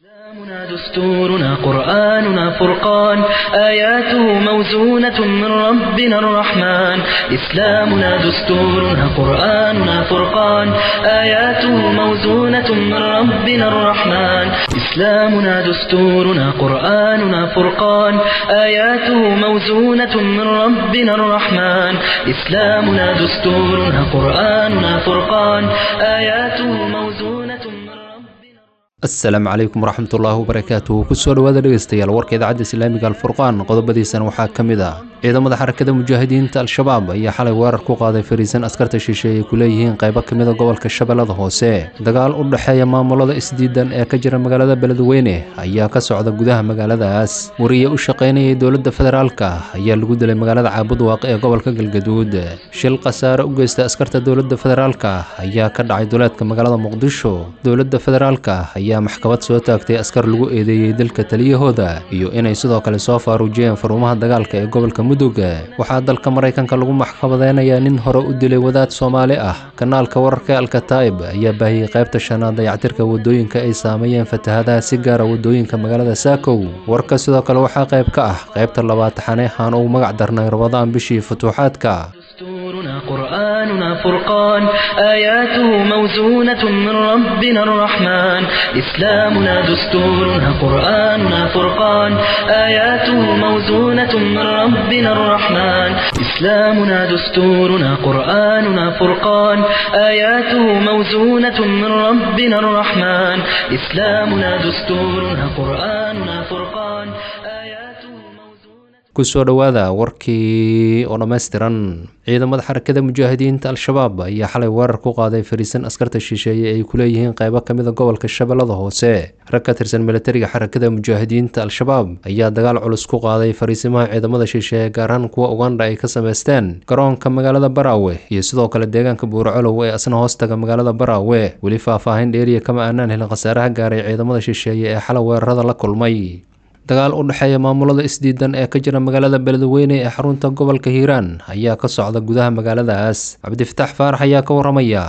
إسلامنا دستورنا قرآننا فرقان آياته موزونة من ربنا الرحمن إسلامنا دستورنا قرآننا فرقان آياته موزونة من ربنا الرحمن إسلامنا دستورنا قرآننا فرقان آياته موزونة من ربنا الرحمن إسلامنا دستورنا قرآننا فرقان آياته موزونة من ربنا asalaamu calaykum waraxmatullaahi wabarakaatuh kusoo dhowaada dhegeystayaal warka idaacadda islaamiga alfurqaan qodobadiisana waxaa ka mid ah ciidamada xarakada mujaahidiinta al-shabaab ayaa xalay weerar ku qaaday fariisan askarta shisheeye ay ku leeyihiin qaybo ka mida gobolka shabeellada hoose dagaal u dhexeeya maamulada isdiidan ee ka jira magaalada beledweyne ayaa ka socda gudaha magaaladaas wariye u shaqaynayay dowladda federaalka ayaa lagu dilay magaalada caabudwaaq ee gobolka galgaduud shil khasaare u geysta askarta dowladda federaalka ayaa ka dhacay duleedka magaalada muqdisho dowladda federaalka ayaa maxkamad soo taagtay askar lagu eedeeyey dalka taliyahooda iyo inay sidoo kale soo faaruujiyeen faruumaha dagaalka ee gobolka mudug waxaa dalka maraykanka lagu maxkamadeynayaa nin hore u dilay wadaad soomaali ah kanaalka wararka alkataib ayaa baahiyey qaybta shanaad dayactirka wadooyinka ay saameeyeen fatahadaha si gaara wadooyinka magaalada saakow warka sidoo kale waxaa qayb ka ah qaybta labaad xaneexaan ugu magac darnay rabadaan bishii futuuxaadka دستورنا قرآننا فرقان آياته موزونة من ربنا الرحمن إسلامنا دستورنا قرآننا فرقان آياته موزونة من ربنا الرحمن إسلامنا دستورنا قرآننا فرقان آياته موزونة من ربنا الرحمن إسلامنا دستورنا قرآننا فرقان آياته موزونة kusoo dhowaada warkii oo dhammaystiran ciidamada xarakada mujaahidiinta al-shabaab ayaa xalay weerar ku qaaday fariisan askarta shisheeye ay ku leeyihiin qaybo ka mida gobolka shabeellada hoose rag ka tirsan militariga xarakada mujaahidiinta al-shabaab ayaa dagaal culus ku qaaday fariisimaha ciidamada shisheeye gaar ahaan kuwa ugandha ay ka sameysteen garoonka magaalada baraawe iyo sidoo kale deegaanka buurcolow ee asna hoostaga magaalada baraawe weli faahfaahin dheeriya kama aanaan helin khasaaraha gaaray ciidamada shisheeye ee xalay weerarada la kulmay dagaal u dhexeeya maamulada isdiidan ee ka jira magaalada beledweyne ee xarunta gobolka hiiraan ayaa ka socda gudaha magaaladaas cabdifataax faarax ayaa ka waramaya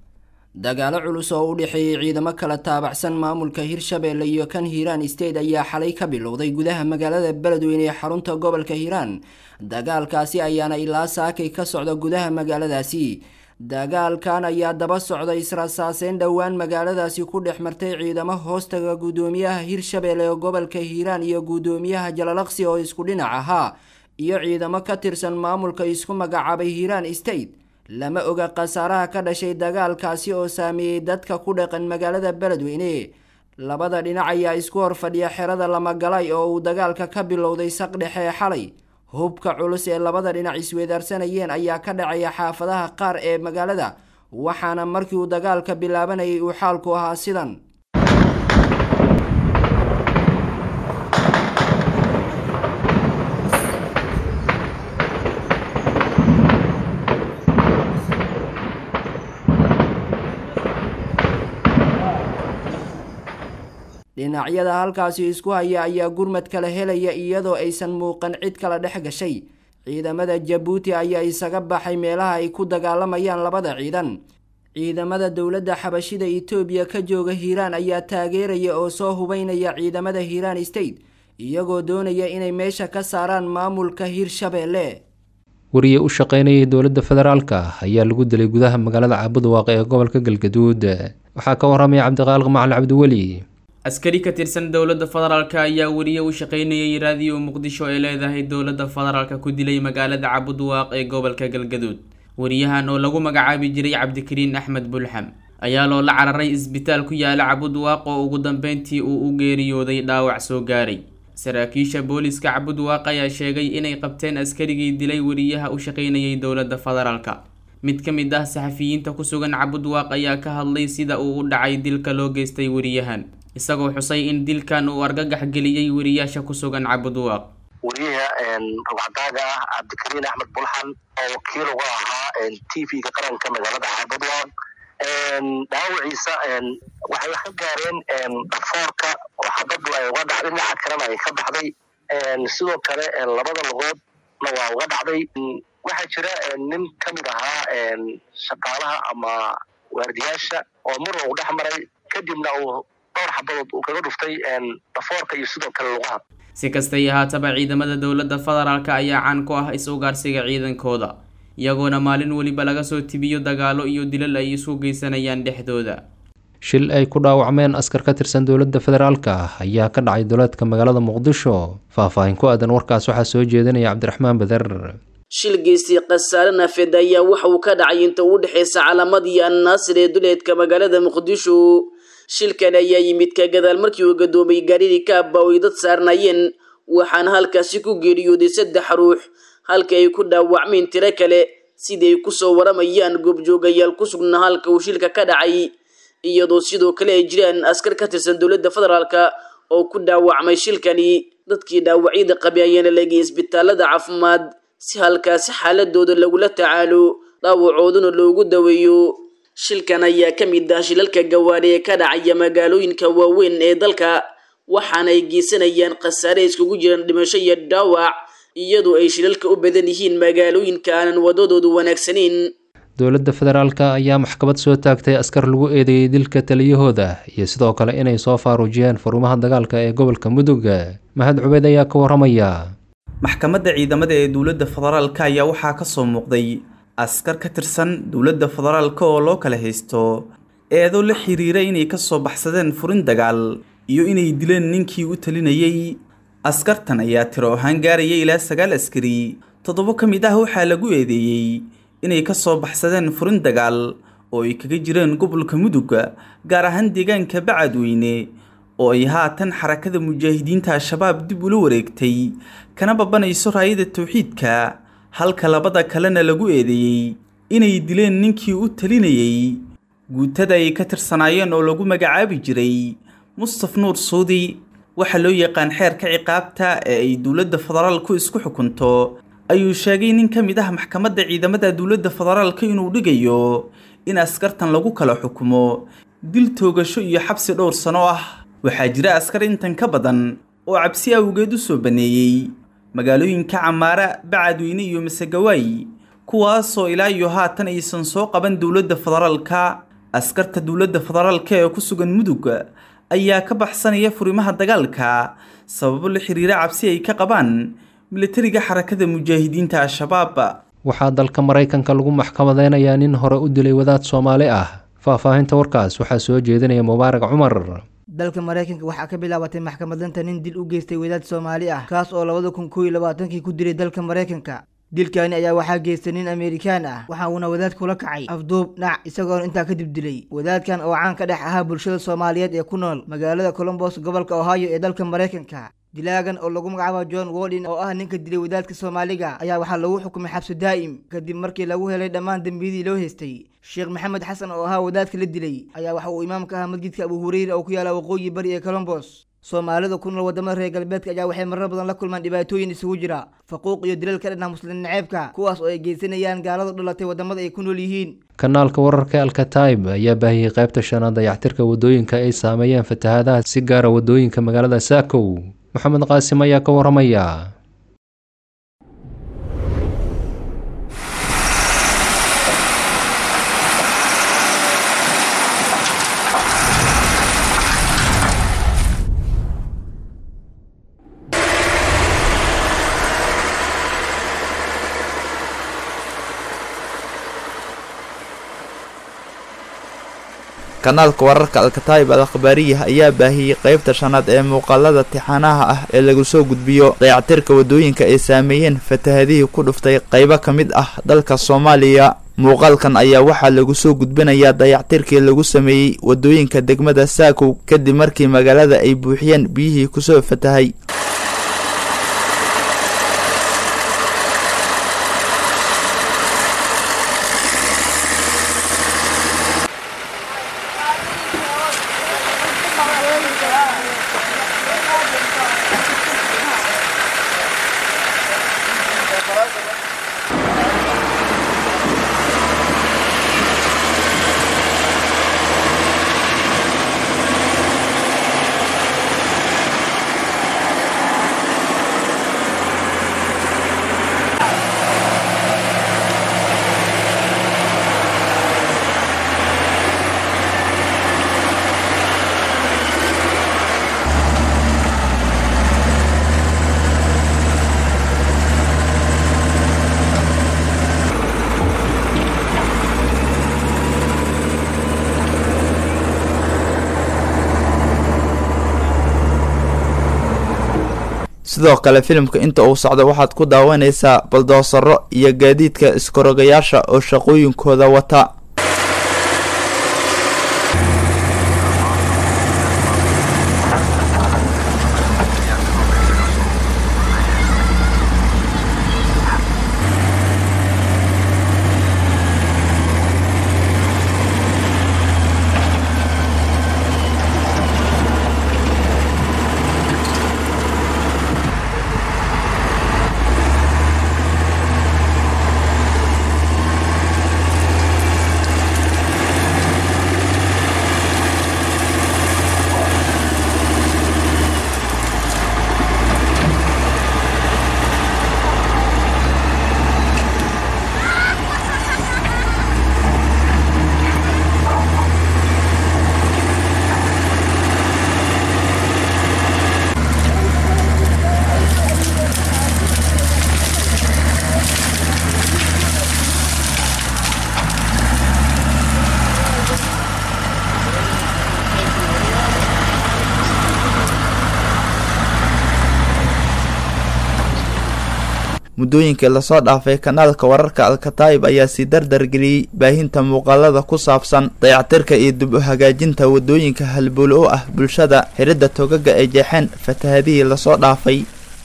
dagaalo culus oo u dhexeeyey ciidamo kala taabacsan maamulka hirshabeelle iyo kan hiiraan state ayaa xalay ka bilowday gudaha magaalada beledweyne ee xarunta gobolka hiiraan dagaalkaasi ayaana ilaa saakay ka socda gudaha magaaladaasi dagaalkan ayaa daba socday israsaaseyn dhowaan magaaladaasi ku dhex martay ciidamo hoostaga guddoomiyaha hirshabeelle ee gobolka hiiraan iyo guddoomiyaha jalalaqsi oo isku dhinac ahaa iyo ciidamo ka tirsan maamulka isku magacaabay hiiraan state lama oga khasaaraha ka dhashay dagaalkaasi oo saameeyey dadka ku dhaqan magaalada beledweyne labada dhinac ayaa isku horfadhiya xerada lamagalay oo uu dagaalka ka bilowday saq dhexe ee xalay hubka culus ee labada dhinac isweedaarsanayeen ayaa ka dhacaya xaafadaha qaar ee magaalada waxaana markii uu dagaalka bilaabanayay uu xaalku ahaa sidan dhinacyada halkaasi isku haya ayaa gurmad kala helaya iyadoo aysan muuqan cid kala dhex gashay ciidamada jabuuti ayaa isaga baxay meelaha ay ku dagaalamayaan labada ciidan ciidamada dowladda xabashida itoobiya ka jooga hiiraan ayaa taageeraya oo soo hubeynaya ciidamada hiiraan state iyagoo doonaya inay meesha ka saaraan maamulka hiirshabeelle wariye u shaqaynayay dowladda federaalka ayaa lagu dilay gudaha magaalada caabudwaaq ee gobolka galgaduud waxaa ka waramaya cabdiqaaliq macali cabdiweli askari ka tirsan dowladda federaalka ayaa weriye u shaqaynayay raadiyo muqdisho ee leedahay dowladda federaalka ku dilay magaalada cabudwaaq ee gobolka galgaduud weriyahan oo lagu magacaabi jiray cabdikariin axmed bulxam ayaa loola cararay isbitaal ku yaala cabudwaaq oo ugu dambeyntii uu u geeriyooday dhaawac soo gaaray saraakiisha booliska cabudwaaq ayaa sheegay inay qabteen askarigii dilay weriyaha u shaqaynayay dowladda federaalka mid ka mid ah saxafiyiinta ku sugan cabudwaaq ayaa ka hadlay sida uu u dhacay dilka loo geystay weriyahan isagoo xusay in dilkan uu argagax geliyey weriyaasha ku sugan cabudwaaq weriyaha rugcadaaga ah cabdikariin axmed bulxan oo wakiil uga ahaa t v-ga qaranka magaalada cabudwaaq dhaawaciisa waxay ka gaareen dhafoorka oo xabaddu ay uga dhacday dhinaca kalena ay ka baxday sidoo kale labada lugoodna waa uga dhacday waxaa jira nin ka mid ahaa shaqaalaha ama waardiyaasha oo mar uu dhex maray kadibna uu dhowr xabadood uu kaga dhuftay dhafoorka iyo sidoo kale lugaha si kastay ahaataba ciidamada dowladda federaalk ayaa caan ku ah is-ugaarsiga ciidankooda iyagoona maalin weliba laga soo tibiyo dagaalo iyo dilal ay isku geysanayaan dhexdooda shil ay ku dhaawacmeen askar ka tirsan dowladda federaalka ah ayaa ka dhacay duleedka magaalada muqdisho faahfaahin ku aadan warkaas waxaa soo jeedinaya cabdiraxmaan beder shil geystay khasaare nafeed ayaa waxa uu ka dhacay inta u dhexaysa calaamadii annaasir ee duleedka magaalada muqdisho shilkan ayaa yimid ka gadaal markii uu gadoomay gaadhidii kaaba oo ay dad saarnaayeen waxaana halkaasi ku geeriyooday saddex ruux halka ay ku dhaawacmeen tiro kale sidii ay kusoo waramayaan goobjoogayaal ku sugnaa halka uu shilka ka dhacay iyadoo sidoo kale ay jiraan askar ka tirsan dowladda federaalka oo ku dhaawacmay shilkani dadkii dhaawacyada qabay ayaana legay isbitaalada caafimaad si halkaasi xaaladooda lagula tacaalo dhaawacooduna loogu daweeyo shilkan ayaa ka mid ah shilalka gawaari ee ka dhacaya magaalooyinka waaweyn ee dalka waxaana ay geysanayaan khasaare iskugu jiraan dhimasho iyo dhaawac iyadoo ay shilalka u badan yihiin magaalooyinka aanan wadadoodu wanaagsanayn dowladda federaalka ayaa maxkamad soo taagtay askar lagu eedeeyey dilka taliyahooda iyo sidoo kale inay soo faaruujiyeen furimaha dagaalka ee gobolka mudug mahad cubeed ayaa ka waramaya maxkamadda ciidamada ee dowladda federaalka ayaa waxaa ka soo muuqday askar ka tirsan dowladda federaalka oo loo kala haysto eedo la xiriira inay ka soo baxsadeen furin dagaal iyo inay dileen ninkii u talinayey askartan ayaa tiro ahaan gaaraya ilaa sagaal askari toddobo ka mid ah waxaa lagu eedeeyey inay ka soo baxsadeen furin dagaal oo ay kaga jireen gobolka mudug gaar ahaan deegaanka bacadweyne oo ay haatan xarakada mujaahidiinta al-shabaab dib ula wareegtay kana babanayso raayada towxiidka halka labada kalena lagu eedeeyey inay dileen ninkii u talinayey guutada ay ka tirsanaayeen oo lagu magacaabi jiray mustaf nuur suudi waxaa loo yaqaan xeerka ciqaabta ee ay dowladda federaalku isku xukunto ayuu sheegay nin ka mid ah maxkamadda ciidamada dowladda federaalka inuu dhigayo in askartan lagu kala xukumo dil toogasho iyo xabsi dhowr sano ah waxaa jira askar intan ka badan oo cabsi awgeed u soo baneeyey magaalooyinka camaara bacadweyne iyo masegawaay kuwaasoo ilaa iyo haatan aysan soo qaban dowladda federaalka askarta dowladda federaalka ee ku sugan mudug ayaa ka baxsanaya furimaha dagaalka sababo la xiriira cabsi ay ka qabaan militariga xarakada mujaahidiinta al-shabaab waxaa dalka maraykanka lagu maxkamadeynayaa nin hore u dilay wadaad soomaali ah faahfaahinta warkaas waxaa soo jeedinaya mubaarak cumar dalka maraykanka waxaa ka bilaabatay maxkamadanta nin dil u geystay wadaad soomaali ah kaas oo labada kun koo iyo labaatankii ku dilay dalka maraykanka dilkani ayaa waxaa geystay nin amerikaan ah waxa uuna wadaad kula kacay afduub dhac isagoona intaa kadib dilay wadaadkan oo caan ka dhex ahaa bulshada soomaaliyeed ee ku nool magaalada colombos gobolka ohio ee dalka maraykanka dilaagan oo lagu magacaabo john wodin oo ah ninka dilay wadaadka soomaaliga ayaa waxaa lagu xukumay xabsi daa'im kadib markii lagu helay dhammaan dembiyadii loo haystay sheekh maxamed xasan oo ahaa wadaadka la dilay ayaa waxa uu imaamka ahaa masjidka abu hureyra oo ku yaala waqooyi bari ee colombos soomaalida ku nool wadamada reer galbeedka ayaa waxay marar badan la kulmaan dhibaatooyin isugu jira faquuq iyo dilal ka dhanah muslim naceebka kuwaas oo ay geysanayaan gaaladu dhalatay wadamada ay ku nool yihiin kanaalka wararka alkataib ayaa baahiyey qaybta shanaad dayactirka wadooyinka ay saameeyeen fatahaadaha si gaara wadooyinka magaalada saakow maxamed qaasim ayaa ka waramaya kanaalka wararka alkataib al akhbaariyah ayaa baahiyey qaybta shanaad ee muuqaalada tixanaha ah ee lagu soo gudbiyo dayactirka wadooyinka ay saameeyeen fatahadihii ku dhuftay qaybo ka mid ah dalka soomaaliya muuqaalkan ayaa waxaa lagu soo gudbinayaa dayactirkii lagu sameeyey wadooyinka degmada saakow kadib markii magaalada ay buuxiyeen biyihii kusoo fatahay sidoo kale filimka inta uu socdo waxaad ku daawanaysaa baldoosaro iyo gaadiidka iskorogayaasha oo shaqooyinkooda wata muddooyinkii lasoo dhaafay kanaalka wararka alkataib ayaa sii dardargeliyey baahinta muuqaalada ku saabsan dayactirka iyo dib u hagaajinta waddooyinka halbuulo u ah bulshada xiridda togaga ay jeexeen fatahadihii lasoo dhaafay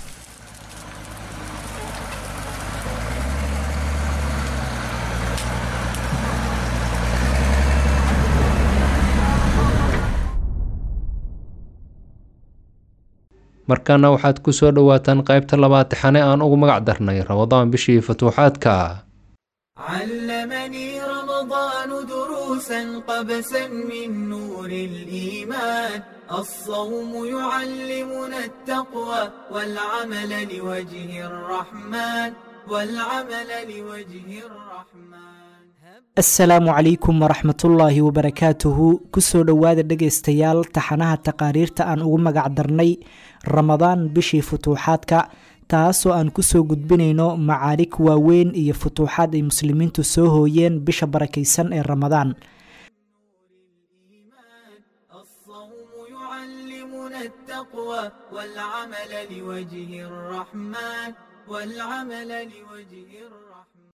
markaana waxaad ku soo dhowaataan qaybta labaad taxane aan ugu magac darnay ramadaan bishii futuuxaadka علمني رمضان دروسا قبسا من نور الإيمان الصوم يعلمنا التقوى والعمل لوجه الرحمن والعمل لوجه الرحمن asalaamu calaykum waraxmatullaahi wabarakaatuhu kusoo dhowaada dhegaystayaal taxanaha taqaariirta aan ugu magac darnay ramadaan bishii futuuxaadka taasoo aan kusoo gudbinayno macaarig waaweyn iyo futuuxaad ay muslimiintu soo hooyeen bisha barakaysan ee ramadaan يعلمنا التقوى والعمل لوجه الرحمن والعمل لوجه الرحمن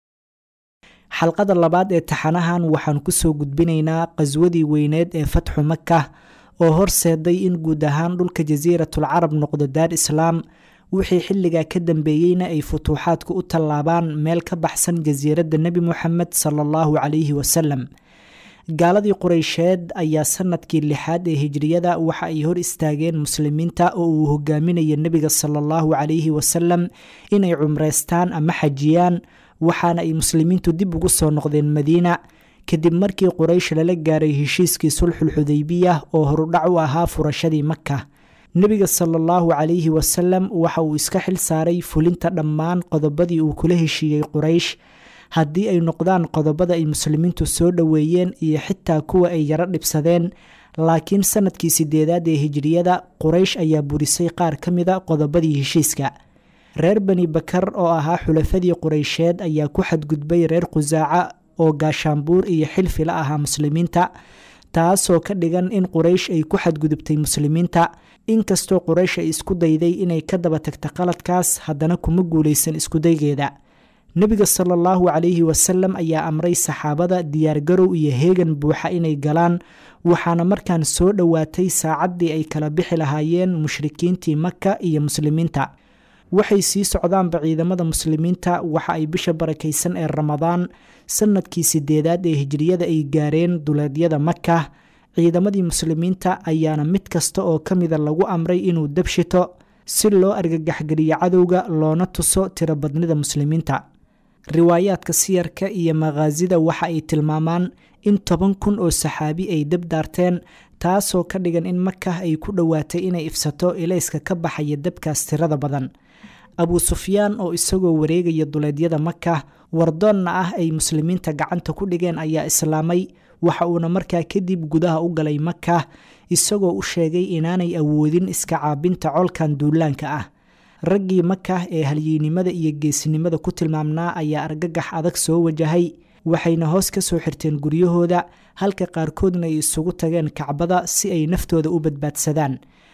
xalqada labaad ee taxanahan waxaan kusoo gudbinaynaa qaswadii weyneed ee fatxu maka oo horseeday in guud ahaan dhulka jasiiratul carab noqdo daar islaam wixii xilligaa ka dambeeyeyna ay futuuxaadku u tallaabaan meel ka baxsan jasiiradda nebi moxamed sala allahu calayhi wasalam gaaladii qureysheed ayaa sanadkii lixaad ee hijriyada waxa ay hor istaageen muslimiinta oo uu hogaaminayo nebiga sala allahu calayhi wasalam inay cumreystaan ama xajiyaan waxaana ay muslimiintu dib ugu soo noqdeen madiina kadib markii quraysh lala gaaray heshiiskii sulxul xudaybiya oo horudhac u ahaa furashadii maka nebiga sala allahu calayhi wasalam waxa uu iska xil saaray fulinta dhammaan qodobadii uu kula heshiiyey quraysh haddii ay noqdaan qodobada ay muslimiintu soo dhoweeyeen iyo xitaa kuwa ay yaro dhibsadeen laakiin sanadkii sideedaad ee hijriyada quraysh ayaa burisay qaar ka mida qodobadii heshiiska reer bani bakar oo ahaa xulafadii qureysheed ayaa ku xadgudbay reer khusaaca oo gaashaanbuur iyo xilfi la ahaa muslimiinta taasoo ka dhigan in quraysh ay ku xadgudubtay muslimiinta inkastoo quraysh ay isku dayday inay ka daba tagta qaladkaas haddana kuma guulaysan iskudaygeeda nebiga sala allahu calayhi wasalam ayaa amray saxaabada diyaargarow iyo heegan buuxa inay galaan waxaana markaan soo dhowaatay saacaddii ay kala bixi lahaayeen mushrikiintii maka iyo muslimiinta waxay sii socdaanba ciidamada muslimiinta waxa ay bisha barakaysan ee ramadaan sanadkii sideedaad ee hijriyada ay gaareen duleedyada maka ciidamadii muslimiinta ayaana mid kasta oo ka mida lagu amray inuu dabshito si loo argagaxgeliyo cadowga loona tuso tirobadnida muslimiinta riwaayaadka siyarka iyo makhaasida waxa ay tilmaamaan in toban kun oo saxaabi ay dab daarteen taasoo ka dhigan in maka ay ku dhowaatay inay ifsato ilayska ka baxaya dabkaas tirada badan abu sufyaan oo isagoo wareegaya duleedyada maka wardoonna ah ay muslimiinta gacanta ku dhigeen ayaa islaamay waxa uuna markaa kadib gudaha u galay maka isagoo u sheegay inaanay awoodin iska caabinta colkan duulaanka ah raggii maka ee halyeynimada iyo geesinimada ku tilmaamnaa ayaa argagax adag soo wajahay waxayna hoos ka soo xirteen guryahooda halka qaarkoodna ay isugu tageen kacbada si ay naftooda u badbaadsadaan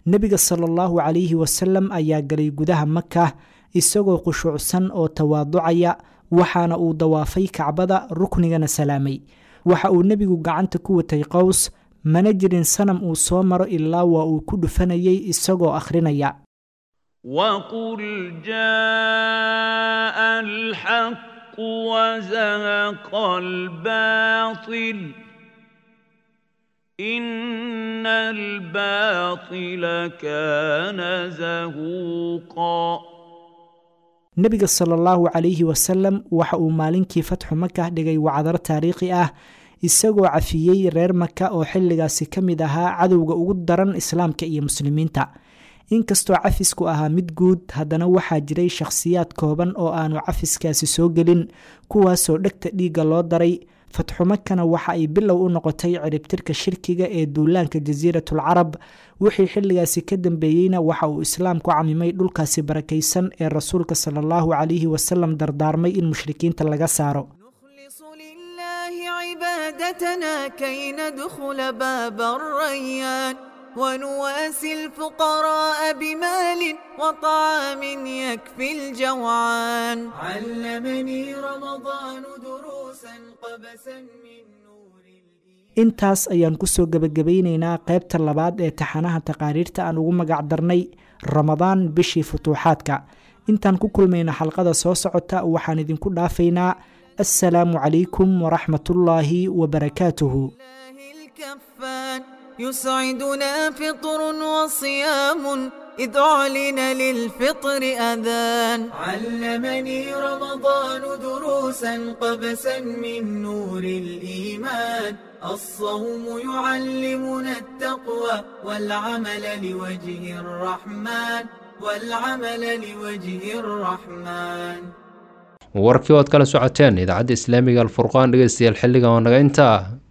nebiga sala allahu calayhi wasalam ayaa galay gudaha maka isagoo khushuucsan oo tawaaducaya waxaana uu dawaafay kacbada ruknigana salaamay waxa uu nebigu gacanta ku watay qows mana jirin sanam uu soo maro ilaa waa uu ku dhufanayay isagoo akhrinaya وقل جاء الحق وزهق الباطل إن الباطل كان زهوقا nebiga sala allahu calayhi wasalam waxa uu maalinkii fatxu maka dhigay wacdar taariikhi ah isagoo cafiyey reer maka oo xilligaasi ka mid ahaa cadowga ugu daran islaamka iyo muslimiinta inkastoo cafisku ahaa mid guud haddana waxaa jiray shakhsiyaad kooban oo aanu cafiskaasi soo gelin kuwaasoo dhegta dhiigga loo daray fatxumakana waxa ay bilow u noqotay ciribtirka shirkiga ee duulaanka jasiiratul carab wixii xilligaasi ka dambeeyeyna waxa uu islaamku camimay dhulkaasi barakaysan ee rasuulka sala allahu calayhi wasalam dardaarmay in mushrikiinta laga saaro عبادتنا كي ندخل باب الريان ونواسي الفقراء بمال وطعام يكفي الجوعان علمني رمضان دروسا قبسا من intaas ayaan kusoo gebagabaynaynaa qaybta labaad ee taxanaha taqaariirta aan ugu magac darnay ramadaan bishii futuuxaadka intaan ku kulmayna xalqada soo socota waxaan idinku dhaafaynaa assalaamu calaykum waraxmatullaahi wabarakaatuhu يسعدنا فطر وصيام إذ أعلن للفطر أذان علمني رمضان دروسا قبسا من نور الإيمان الصوم يعلمنا التقوى والعمل لوجه الرحمن والعمل لوجه الرحمن warkii oad kala socoteen idaacadda islaamiga alfurqaan dhegeystayaal xilligan waa naga intaa